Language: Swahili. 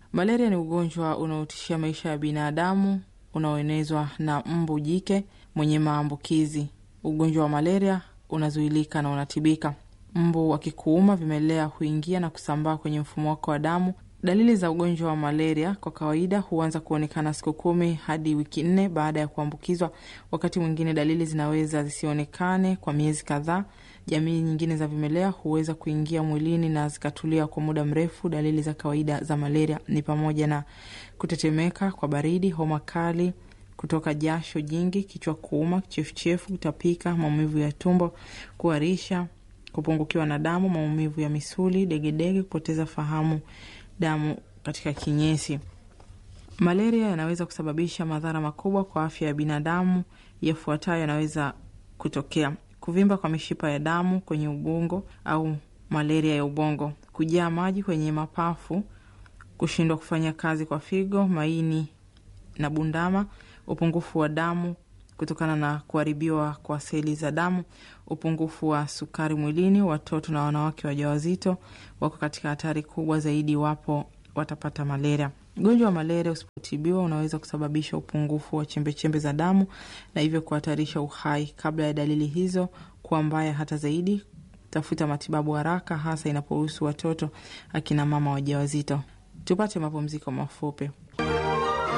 Malaria ni ugonjwa unaotishia maisha ya binadamu unaoenezwa na mbu jike mwenye maambukizi. Ugonjwa wa malaria unazuilika na unatibika. Mbu wakikuuma, vimelea huingia na kusambaa kwenye mfumo wako wa damu. Dalili za ugonjwa wa malaria kwa kawaida huanza kuonekana siku kumi hadi wiki nne baada ya kuambukizwa. Wakati mwingine dalili zinaweza zisionekane kwa miezi kadhaa. Jamii nyingine za vimelea huweza kuingia mwilini na zikatulia kwa muda mrefu. Dalili za kawaida za malaria ni pamoja na kutetemeka kwa baridi, homa kali, kutoka jasho jingi, kichwa kuuma, kichefuchefu, kutapika, maumivu ya tumbo, kuharisha, kupungukiwa na damu, maumivu ya misuli, degedege, kupoteza fahamu, damu katika kinyesi. Malaria yanaweza kusababisha madhara makubwa kwa afya ya binadamu. Yafuatayo yanaweza kutokea: kuvimba kwa mishipa ya damu kwenye ubongo au malaria ya ubongo, kujaa maji kwenye mapafu, kushindwa kufanya kazi kwa figo, maini na bundama, upungufu wa damu kutokana na kuharibiwa kwa seli za damu, upungufu wa sukari mwilini. Watoto na wanawake wajawazito wako katika hatari kubwa zaidi iwapo watapata malaria. Ugonjwa wa malaria usipotibiwa unaweza kusababisha upungufu wa chembechembe za damu na hivyo kuhatarisha uhai. Kabla ya dalili hizo kuwa mbaya hata zaidi, tafuta matibabu haraka, hasa inapohusu watoto, akina mama wajawazito. Tupate mapumziko mafupi.